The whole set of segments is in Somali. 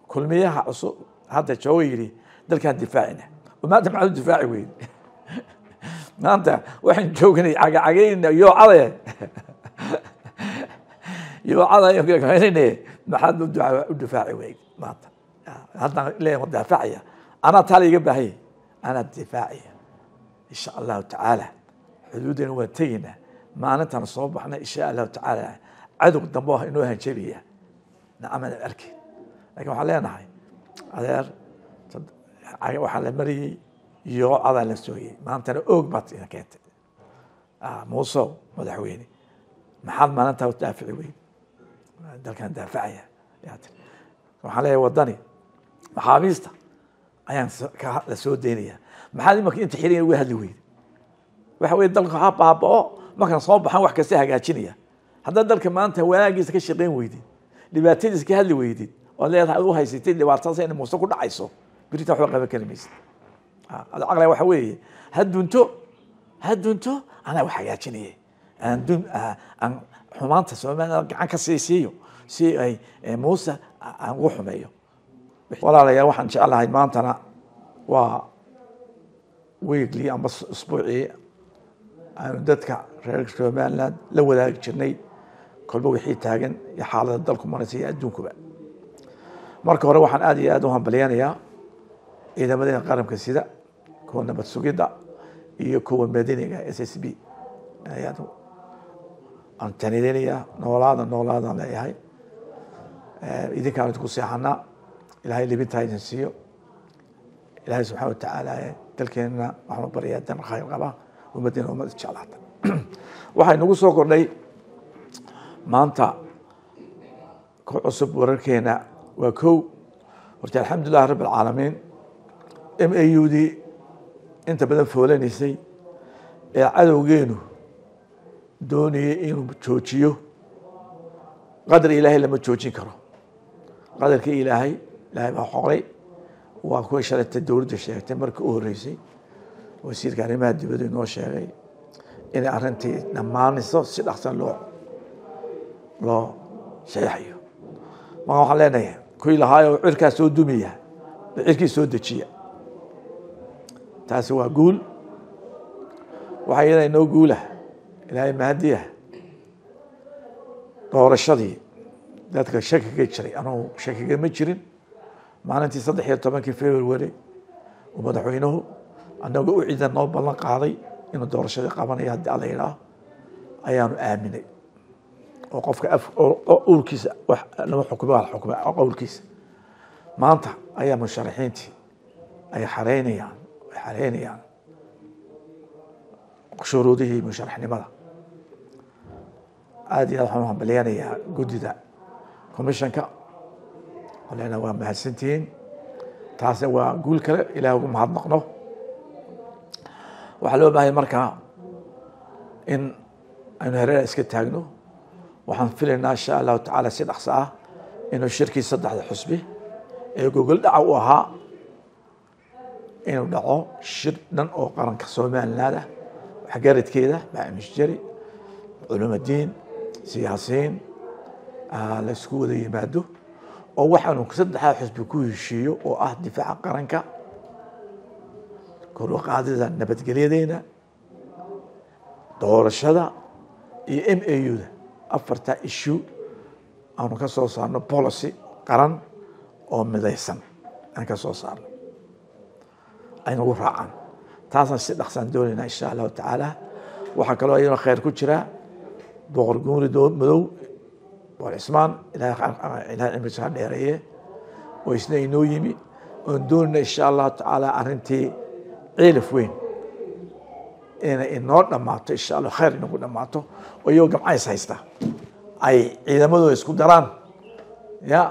kulmiyaha cusub hadda jooga yidhi dalkaan difaacina oo maanta maxaad u difaaci weyn maanta waxaan joognay cagacagayna yoocade yoocada maxaad u difaaci weyn maanta haddaan leeyahay daafacaya anaa taala iga baahanya anaa difaacaya insha allahu tacaala xuduudana waan tegaynaa maalintaan soo baxna insha allahu tacaala cadow dambe ah inoo hanjabaya nacamana arkin lakin waxaan leenahay adeer waxaa la mariyey yoocadaa la sooyey maantana oog baad ina keentay muusow madaxweyne maxaad maalintaa u daafici weyn dalkan daafacaya waxaan leeyahay wadani maxaabiista ayaan la soo daynaya maxaad imanka inta xirigan uga hadli weyda waxa weye dalka ha baabao markaan soo baxan wax kasta hagaajinaya haddaad dalka maanta wanaagiisa ka shaqeyn weydid dhibaatadiisa ka hadli weydid oad leedahay u haysatid dhibaatadaas ina muuse ku dhacayso beritan waxba qaban kari maysid ad caqliga waxa weeye ha dunto ha dunto anaa wax hagaajinaya aan dun aan xumaanta soomaalida gacan ka sii siiyo si ay muuse aan ugu xumeeyo walaalayaal waxaan jeclahay maantana waa weekly amba isbuucii aanu dadka reer somaliland la wadaagi jirnay kolba wixii taagan iyo xaalada dalku maraysa iyo adduunkuba marka hore waxaan aad iyo aad u hambalyanayaa ciidamadeena qaranka sida kuwa nabad sugidda iyo kuwa madaniga s s b ayaad aan tanidinayaa noolaada noolaadaan leeyahay idinkaan idinku seexanaa ilahay libintaa idin siiyo ilaahay subxana watacaala dalkeenna waxaanu baryaa dan khayr qaba ummaddeena ummad isjeclaata waxay nagu soo kordhay maanta ku cusub wararkeena waa kow horta alxamdulilah rabb alcaalamiin m a u d inta badan foolanaysay ee cadowgeenu doonayay inuu joojiyo qadar ilaahay lama joojin karo qadarkii ilaahay ilaahay baa xoqlay waa kuway shalayta dowladda sheegtay markii u horreysay wasiirka arrimaha dibaddu inoo sheegay inay arrintii dhammaanayso si dhaqsan loo loo saxeixayo marka waxaan leenahay kuwii lahaayoo cirkaa soo dumaya ba cirkii soo dejiya taasi waa guul waxaa iyada inoo guulah ilaahay mahadiya doorashadii dadka shakiga jiray anugu shakiga ma jirin maalintii saddex iyo tobankii february uu madaxweynuhu anagoo u ciidan noo ballan qaaday inuu doorashadii qabanayo haddii alla yidhaah ayaanu aaminay oo qofka urkiisa lama xukuma xukuma qowlkiisa maanta ayaa musharaxiintii ay xareynayaan ay xareynayaan shuruudihii musharaxnimada aad iyo aad waxaan u hambalyanayaa guddida commissionka olena waa mahadsantihiin taasna waa guul kale ilaah ugu mahadnaqno waxaa loo baahaya markaa in aynu hareera iska taagno waxaan filaynaa insha allahu tacaala si dhaqso ah inuu shirkii saddexda xusbi ee gogol dhaca u ahaa inuu dhaco shir dhan oo qaranka somaliland ah waxgaradkeeda maamishjari culumadiin siyaasiyiin la isku wada yimaado oo waxaanu saddexdaa xusbi ku heshiiyo oo ah difaaca qaranka kor u qaadida nabadgelyadeena doorashada iyo m a u da afartaa issue aanu ka soo saarno policy qaran oo midaysan aan ka soo saarno aynagu raacaan taasaan si dhaqsaan doonaynaa insha allahu tacaala waxaa kaloo iyadoo khayr ku jira boqor guuri madow boqor cismaan ilahay cimriisa ha dheereeye oo isna inoo yimi oon doonayna insha allahu tacaala arrintii ciilaf weyn inay inoo dhammaato insha allah khayr inagu dhammaato oo iyagoo gamcays haysta ay ciidamadooda isku daraan ya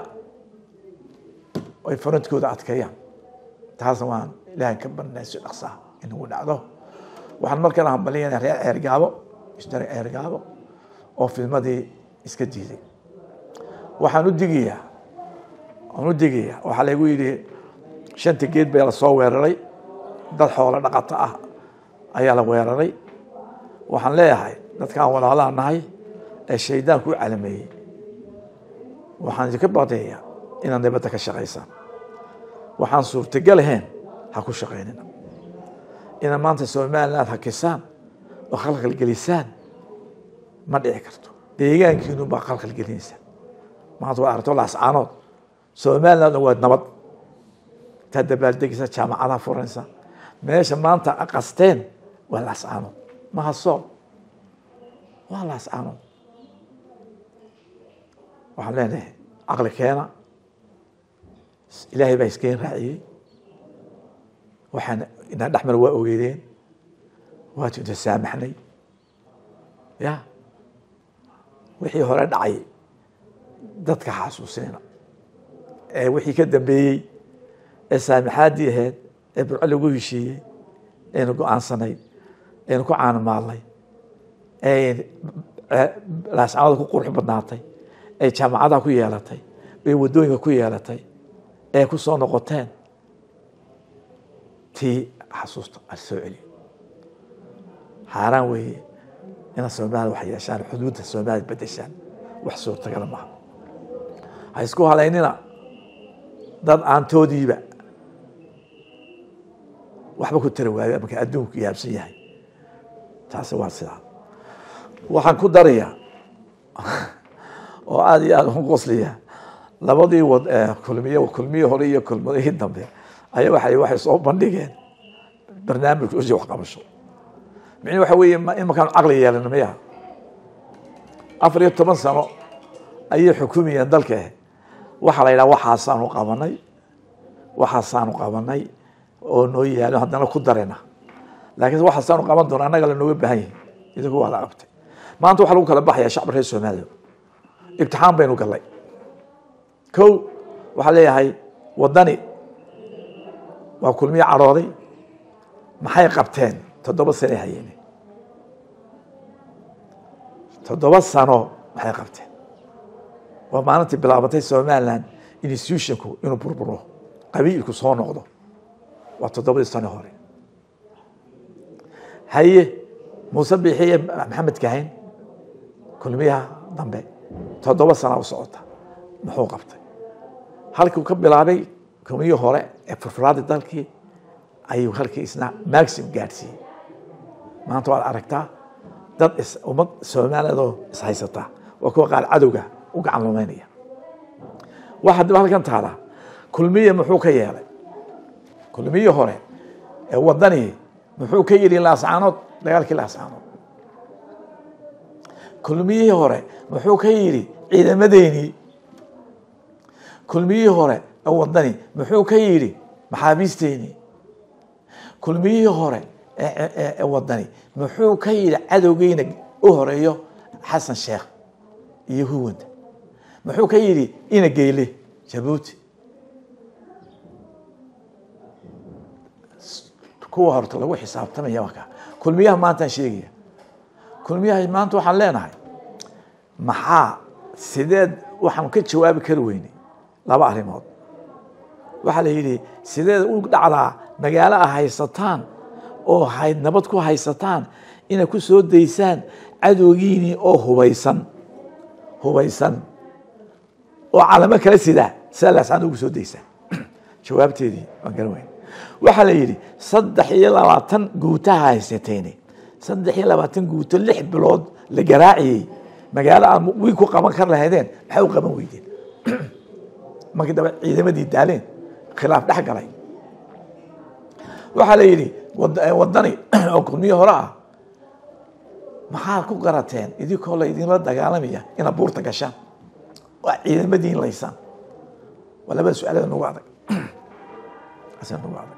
ay farantkooda adkeeyaan taasna waan ilahan ka barnay si dhaqsaa inagu dhacdo waxaan markana hambaliyana reer ceergaabo isdare ceergaabo oo filmadii iska diiday waxaan u digayaa waan u digayaa waxaa laygu yidhi shanta geed baa lasoo weeraray dad xoolo dhaqato ah ayaa la weeraray waxaan leeyahay dadkaan walaalaha nahay ee shaydaanku u calameeyey waxaan idinka badeeyaa inaad nabadda ka shaqaysaan waxaan suurtagal ahayn ha ku shaqaynina inaad maanta somaliland hakisaan oo khalkhal gelisaan ma dhici karto deegaankiinu baa khalkhal gelinaysaa maanta waa aragto laascaanood somaliland waa nabad intaad dabaaldegaysa jaamacadaha furanaysa meesha maanta qasteen waa laascaanood maha sool waa laascaanood waxaan leenahay caqli keena ilaahay baa iskeen raaciyey waxaan inaa dhexmar waa ogeydeen waatu inta saamaxnay ya wixii hore dhacay dadka xasuusinayna ee wixii ka dambeeyey ee saamaxaaddii ahayd ee burco lagu heshiiyey aynu go-aansanay aynu ku caanimaalnay ee laascamada ku qurux badnaatay ee jaamacadaha ku yeelatay ee waddooyinka ku yeelatay ee ku soo noqoteen tii xasuusta a soo celiyo xaaraan weeye inaad soomaalida wax yeeshaan xuduudda soomaalida bedeshaan wax suurtagala maaha ha isku halaynina dad aantoodiiba waxba ku tara waayo marka adduunku yaabsan yahay taasi waa sidaa waxaan ku darayaa oo aada iyo aada u qosliya labadii wad kulmiye kulmiyii hore iyo kulmadihii dambe ayaa waay waxay soo bandhigeen barnaamijka usi waxqabasho micni waxa weeye in markaanu caqli yeelana maya afar iyo toban sano ayay xukumayeen dalka waxaa la yidhaha waxaasaanu qabanay waxaasaanu qabanay oo noo yaalo haddana ku darena laakiin waxaasaanu qaban doona annaga lanooga baahan yahi idinku waa la qabtay maanta waxaa lagu kala baxaya shacbi reer soomaaliya ibtixaan baynu gallay ko waxaa leeyahay waddani waa kulmiye cadhooday maxay qabteen toddoba sane hayeen toddoba sano maxay qabteen waa maalintii bilaabatay somaliland institutionku inuu burburo qabiilku soo noqdo waa toddobadii sano hore haye muuse biixiye maxamed kahayn kulmiyaha dambe toddoba sana u socota muxuu qabtay halkuu ka bilaabay kulmiyii hore ee furfuraadii dalkii ayuu halkii isna maxim gaadhsiiyey maanta waad aragtaa dad ummad soomaaliyadoo ishaysataa waa kuwa qaar cadowga u gacan lumeynaya waxaa dib halkan taala kulmiye muxuu ka yeelay kulmiyii hore ee wadanii muxuu ka yidhi laascaanood dagaalkii laascaanood kulmiyihii hore muxuu ka yidhi ciidamadeynii kulmiyihii hore ee wadani muxuu ka yidhi maxaabiisteynii kulmiyihii hore ee wadani muxuu ka yidhi cadowgeyna u horeeyo xasan sheekh iyo huwanta muxuu ka yidhi ina geyle jabuuti kuwa horta lagu xisaabtamaya marka kulmiyaha maantaan sheegaya kulmiyaha maanta waxaan leenahay maxaa sideed waxaan ka jawaabi kari weynay laba arrimood waxaa la yidhi sideed u dhacdaa magaalo a haysataan oo hay nabad ku haysataan inay ku soo daysaan cadowgiinii oo hubaysan hubaysan oo calamo kala sidaa sidaa laasaan ugu soo daysaan jawaabteedii waan garan weyn waxaa la yidhi saddex iyo labaatan guutaha haysateene saddex iyo labaatan guuto lix bilood la garaaciyey magaalo aad wiig ku qaban kar lahaydeen maxay u qaban weydeen markii dambe ciidamadii daaleen khilaaf dhex galay waxaa la yidhi wadani oo kulmiye hore ah maxaad ku garateen idinkoo la idinla dagaalamaya inaad buurta gashaan waa ciidamadiin laysaan waa labada su-aalada nagu adag nagu adag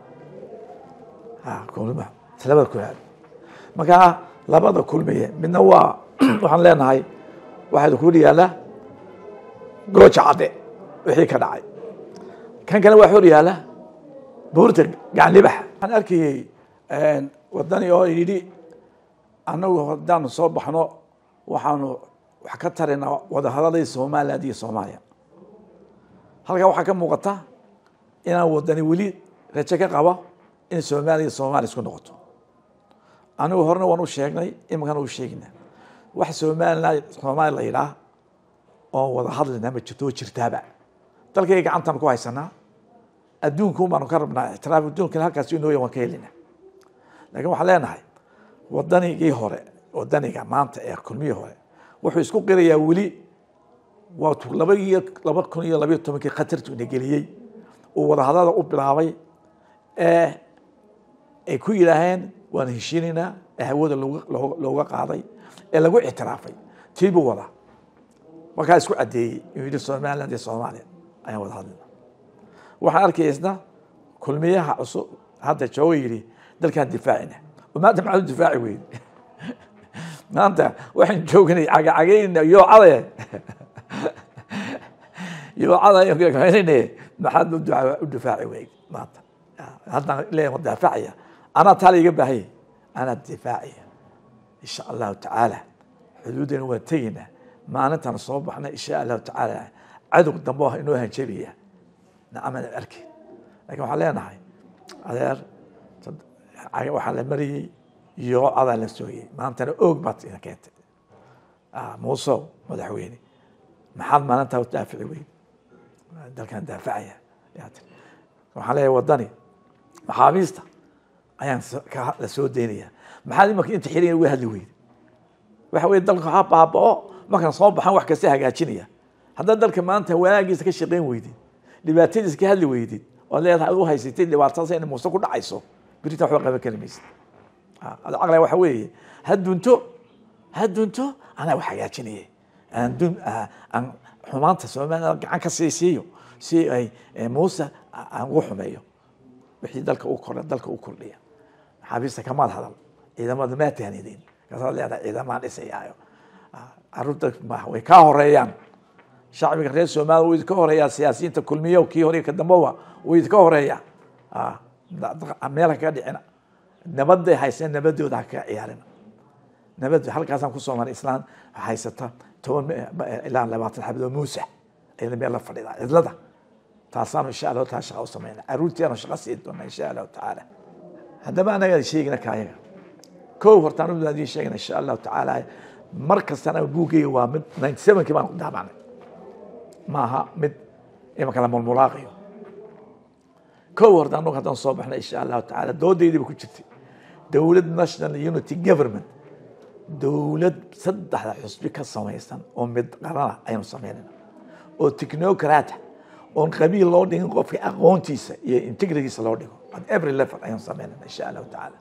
labada kulaad markaa labada kulmiye midna waa waxaan leenahay waxaa ku yaala gooja cadde wixii ka dhacay kan kale waa hor yaala buurta gacan libax waxaan arkayey wadani oo yidhi annagu haddaanu soo baxno waxaanu wax ka tarinaa wadahadaladii somaliland iyo soomaaliya halkaa waxaa ka muuqata inaan wadani weli rajo ka qabo in soomaaliya iyo soomaaliya isku noqoto anigu horena waan u sheegnay iminkana u sheegina wax somaliland soomaaliya la yidhaah oo wada hadlina ma jirto oo jirtaaba dalkayga gacantaan ku haysanaa adduunkuun baanu ka rabnaa ictiraaf adduunkana halkaas inooya waan ka helina laakiin waxaan leenahay wadanigii hore wadaniga maanta ee kulmihii hore wuxuu isku qirayaa weli waa laba iyo laba kun iyo labayo tobankii khatartu ina geliyey uu wadahadada u bilaabay ee ay ku yidhaaheen waan heshiinaynaa ee hawada looga qaaday ee lagu ictiraafay tiibuu wadaa markaa isku caddeeyey inuu yidhi somaliland iyo soomaaliya ayaan wada hadlina waxaan arkaya isna kulmiyaha cusub hadda jooga yidhi dalkaan difaacina maanta maxaad u difaaci weyn maanta waxaan joognay cagacagaynayna yoocade yoocada maxaad u difaaci weyn maanta haddaan leeyahay wadaafacaya anaa taala iga baahaya anaa difaacaya insha allahu tacaala xuduudana waan tegaynaa maalintaan soo baxna insha allahu tacaala cadow dambe ah inoo hanjabaya nacamana arkin lakin waxaan leenahay adeer waxaa la mariyey yoocadaa la sooyey maantana oog baad ina keentay muusow madaxweyne maxaad maalintaa u daafici weyn dalkan daafacaya waxaan leeyahay wadani maxaabiista ayaan la soo daynaya maxaad imanka inta xiligan uga hadli weyda waxa weye dalka ha baabao markaan soo baxan wax kasta hagaajinaya haddaad dalka maanta wanaagiisa ka shaqayn weydid dhibaatadiisa ka hadli weydid oad leedahay u haysatid dhibaatadaas ina muuse ku dhacayso beritan waxba qaban kari maysid caqliga waxa weeye ha dunto ha dunto anaa wax hagaajinaya aan dun aan xumaanta somaliland gacan ka sii siiyo si ay muuse aan ugu xumeeyo wixii dalka u kordha dalka u kordhiya maxaabiista kamaad hadal ciidamada maa tahnidin kaasaad leedahay ciidamaan dhisayaayo caruurta way kaa horeeyaan shacbiga reer somaliya wuu idinka horeeyaa siyaasiyiinta kulmiyo kii hore ka damboba wuu idinka horeeyaa meela kaga dhicina nabaday hayseen nabadooda ha kaga ciyaarina nabad halkaasaan kusoo maray islaan haysata toban ilaa labaatan xabadoo muusa ayada meel la fadhida cidlada taasaanu insha allahu taala shaqa u samayna caruurteenu shaqa sii doona insha allahu tacaala haddaba anaga sheegina kaayaga kow horta anu idiin sheegna insha allahu tacaala mar kastana buugeyga waa mid ninety sevenkii baan ku daabacnay maaha mid imanka la mulmulaaqiyo kow horta anagu haddaan soo baxnay insha allahu tacaala doodaydiiba ku jirtay dowlad national unity government dowlad saddexda xusbi ka samaysan oo mid qarana aynu samaynayna oo technocrata oon qabiil loo dhigin qofka aqoontiisa iyo integrigiisa loo dhigo at every level ayaan samaynayna insha allahu tacaala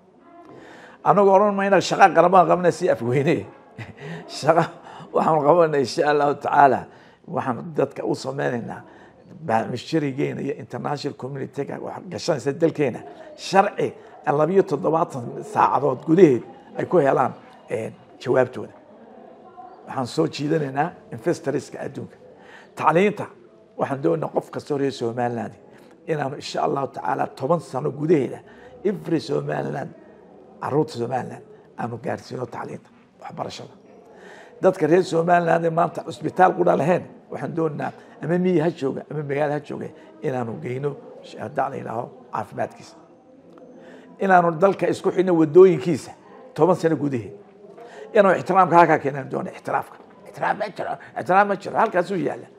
anagu odhan mayna shaqa qarabaan qabna si afweyne shaqa waxaan qabanay insha allahu tacaala waxaan dadka u sameynaynaa misharigeena iyo international communityga wax gashanaysa dalkeena sharci labiyo toddobaatan saacadood gudaheed ay ku helaan jawaabtooda waxaan soo jiidanaynaa investorska adduunka tacliinta waxaan doonaa qof kastoo reer somaliland inaanu insha allahu tacaala toban sano gudaheeda every somaliland caruurta somaliland aanu gaarsiino tacliinta waxbarashada dadka reer somaliland ee maanta cusbitaal qudha lahayn waxaan doonaynaa ama miyi ha jooga ama magaalo ha jooga inaanu geyno hadaa la yidhaaho caafimaadkiisa inaanu dalka isku xidhno wadooyinkiisa toban sano gudaheed inaanu ixtiraamka halkaa keenaan doona ixtiraafka ixtiraam ma jiro ixtiraam ma jiro halkaasuu yaalla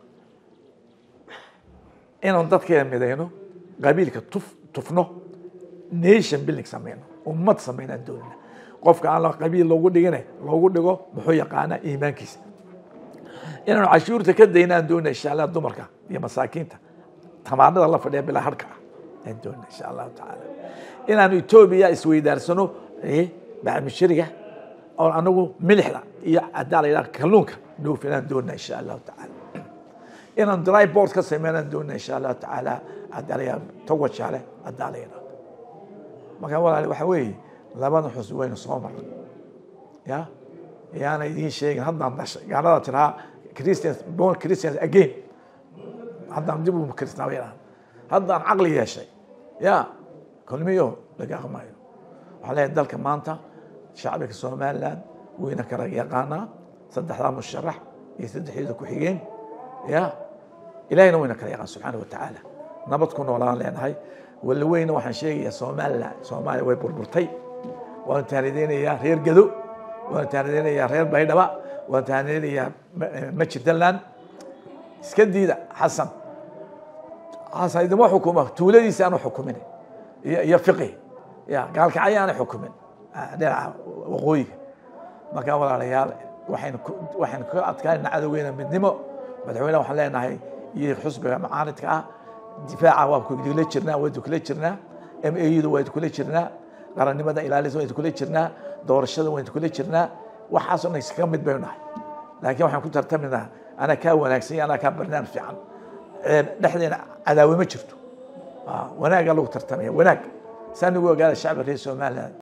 inaanu dadkeena midayno qabiilka tuf tufno nation building sameyno ummad sameynaan doonina qofka aan qabiil loogu dhigine loogu dhigo muxuu yaqaanaa iimaankiisa inaanu cashuurta ka daynaan doonina insha allah dumarka iyo masaakiinta tamaanada la fadhiya bilaa harka ah aan doonina insha allahu tacaala inaanu etoobiya isweydaarsano bacmishariga oo anagu milixda iyo hadaa la yidhaha kalluunka dhoofinaan doonina insha allahu tacaala inaan dry board ka sameynaan doonina insha allahu tacaala hadaa la yidhaha togwajaale hadaa la yidhaha marka walaali waxa weeye labada xus waynu soo marnay ya yaana idiin sheegin haddaan dhashay gaalada tiraa christians born christians again haddaan dib u kristaamaynaa haddaan caqli yeeshay ya kulmiyo laga aqmayo waxaa leeyahay dalka maanta shacbiga somaliland wayna kala yaqaanaa saddexdaa musharax iyo saddexdeeda ku xigeen ya ilahayna wayna kala yaqaan subxaana wa tacaala nabad ku noolaan leenahay walla weyna waxaan sheegayaa somaliland soomaaliya way burburtay waan taanideynayaa reer gado waan taanideynayaa reer baydhaba waan taanideynayaa majirdaland iska diida xasan xasan idima xukuma tuuladiisa aanu xukumin iyo iyo fiqi ya gaalkacyo aanay xukumin dhinaca waqooyiga markaa walaalayaal waxaynu waxaynu kaga adkaanayna cadowgeena midnimo madaxweyneha waxaan leenahay iyo xusbiga macaaridka ah difaaca waa kula jirnaa waa kula jirnaa m a da waa kula jirnaa qarannimada ilaalisa waa kula jirnaa doorashada waa kula jirnaa waxaasoo dhan iskaga mid baynu nahay laakiin waxaan ku tartaminaa anaa kaa wanaagsan iyo anaa kaa barnaamij fiican dhexdeena cadaawe ma jirto wanaagaa lagu tartamaya wanaag saa nagu ogaada shacbi reer somaliland